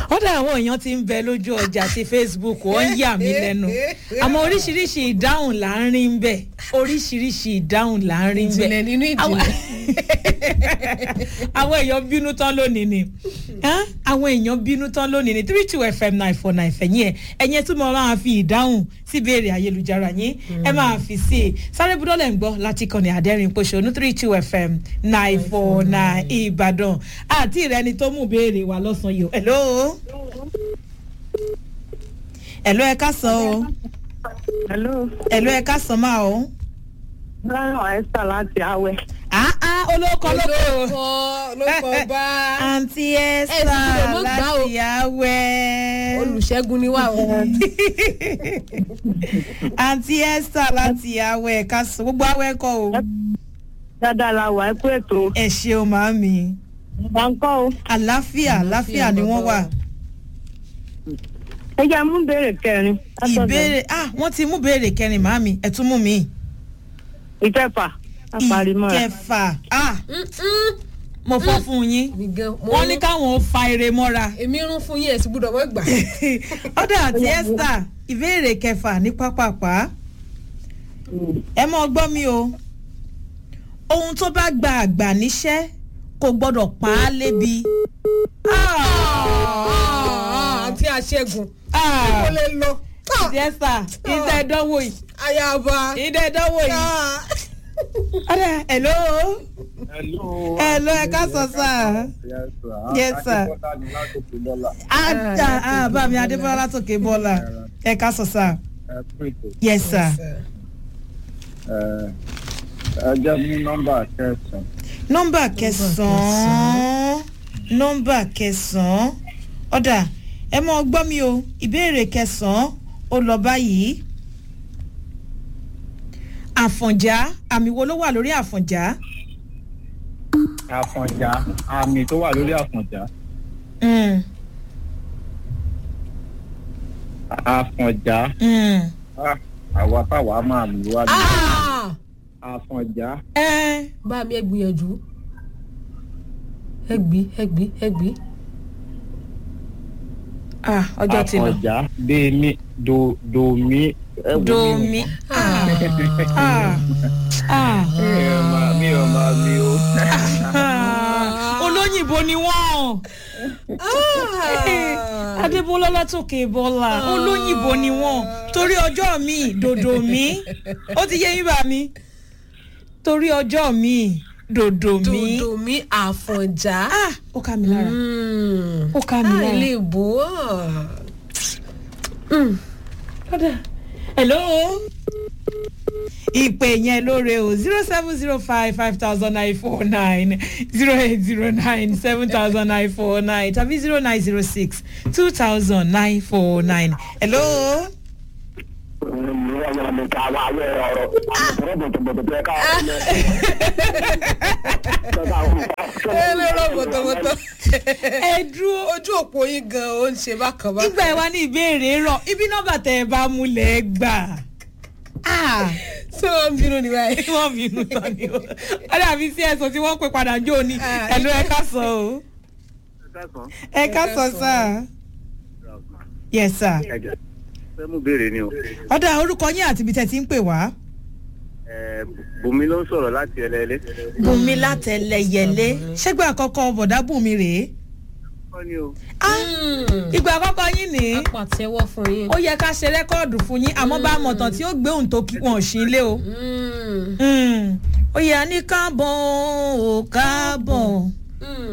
ọ̀dà àwọn èèyàn ti ń bẹ lójú ọjà ti facebook wọ́n ń yà mí lẹ́nu àmọ́ oríṣiríṣi ìdáhùn là ń rí ń bẹ̀ oríṣiríṣi ìdáhùn là ń rí ń bẹ̀ ìjìnlẹ̀ nínú ìjìnlẹ̀. àwọn èèyàn bínú tán lónìí ni Hán? àwọn èèyàn bínú tán lónìí ni three two fm nine four nine fẹ̀yìn ẹ̀ ẹ̀yẹn tún mọ̀ máa fi ìdáhùn sí ìbéèrè ayélujára yín ẹ máa fi sí i sáré budọ́lẹ̀ ń gbọ́ láti kàn ní àdẹ́rìn pòṣónú three two fm nine four nine ìbàdàn àti ìrẹni tó mú béèrè wa lọ́sàn-án yìí o hello hello ẹ ká sọ o hello hello ẹ ká sọ máa o báyọ̀ esther láti awẹ́. ah ah olóko olóko olóko olóko bá àǹtí Ẹ sì esther gbọ́dọ̀ mọ́ gbà o. láti awẹ́. olùṣègùn ni wà o. àǹtí esther láti awẹ́ ẹ̀ka sọ gbogbo awẹ́ kọ́ o. dáadáa la wà ẹ kú ètò ẹ ṣeun màámi ìgbà ń kọ́ o. àláfíà àláfíà ni wọ́n wà. ẹ jẹ́ mú béèrè kẹrin. látọ̀dọ̀ ìbéèrè ah wọ́n ti mú béèrè kẹrin màámi ẹ̀ tún mú mi. ìkẹfà àparímọ́ra. ìkẹfà ah mo fọ́ fún yín mi gan mo wọ́n ní káwọn ó fa eré mọ́ra. èmi rún fún yín ẹ̀ sì gbúdọ̀ mọ́ gbà. ọ̀dà àti esther ìbéèrè kẹfà ní pápápá ẹ mọ gbọ́ mi o ohun tó bá gba àgbà níṣẹ́ kò gbọ́dọ̀ pa á lébi. àti àṣẹgùn Ah. kò lè lọ. àti esther ìdá ẹ̀dánwò yìí ayaba. ìdá ẹ̀dánwò yìí. ọ̀dà hello Hello. hello ẹ ká sọ sá. Yes, sir. Yes, sir. Akíkọ́lá ni látòkè lọ́la. àjà àbá mi adébọ́lá látòkè bọ́lá ẹ ká sọ sá. Ẹ pètò. yes sir. Ẹ ẹ jẹ́ mú nọ́mbà kẹsàn-án. nọ́mbà kẹsàn-án nọ́mbà kẹsàn-án ọ̀dà ẹ mọ gbọ́ mi o ìbéèrè kẹsàn-án ó lọ báyìí àfọ̀njá àmì wo ló wà lórí àfọ̀njá Àfọ̀njá àmì tó wà lórí àfọ̀njá. Mm, Àfọ̀njá mm. ah, àwa táwa máa lù wá ní. Ah! Àfọ̀njá ẹ bá mi ẹ gbìyànjú ẹ gbí ẹ gbí ẹ gbí. ah, ọjọ́ ti lọ Àfọ̀njá dèmí do domi. ẹ wo mi o. domi ah, ah, ah. Mi ò máa mi ò máa mi o. Ah, olóyìnbó ni wọ́n adébólá látòkè bọ́lá olóyìnbó ni wọ́n torí ọjọ́ mi dòdò mi ó ti yé yín bá mi torí ọjọ́ mi dòdò mi dòdò mi àfọ̀njá. ah ó ká mi lára Mm. ó ká mi Ah, lára. ilé ìbò. Kódà. hello ìpè yẹn lóore o zero seven zero five five thousand nine four nine zero eight zero nine seven thousand nine four nine tàbí zero nine zero six two thousand nine four nine hello. ẹ lọ́rọ̀ bọ̀tọ̀bọ̀tọ̀. ẹ dúró ojú òpó yín gan ó ń ṣe bákan bákan. nígbà ẹ wá ní ìbéèrè rọ ibi nọmba tẹ ẹ bá múlẹ̀ gbà. Ah, ṣé wọ́n ń bínú ni báyìí. wọ́n bínú tán ni o wọ́n dàbí sí ẹ̀sùn tí wọ́n pè padà jó ni Ah, ẹ̀lú ẹ ká sọ o ẹ ká sọ sá yes sir. Fẹ́ mú béèrè ni o. ọ̀dà orúkọ yín àti ibi tẹ̀ ti ń pè wá. Ẹ, Bùnmi ló ń sọ̀rọ̀ láti ẹlẹ́lẹ́. bùnmi látẹlẹyẹlé ṣẹgbẹ àkọ́kọ́ bọ̀dá bùnmi rèé. Kọ́ ni o. Ah, ìgbà àkọ́kọ́ yín ní apàtẹ́wọ́ fún yín. ó yẹ ká ṣe rẹ́kọ́ọ̀dù fún yín àmọ́ bá a mọ̀tàn tí ó gbé òun tó kí wọn ò sí ilé o. Mm. Mm. ó yẹ ní káàbọ̀ ò káàbọ̀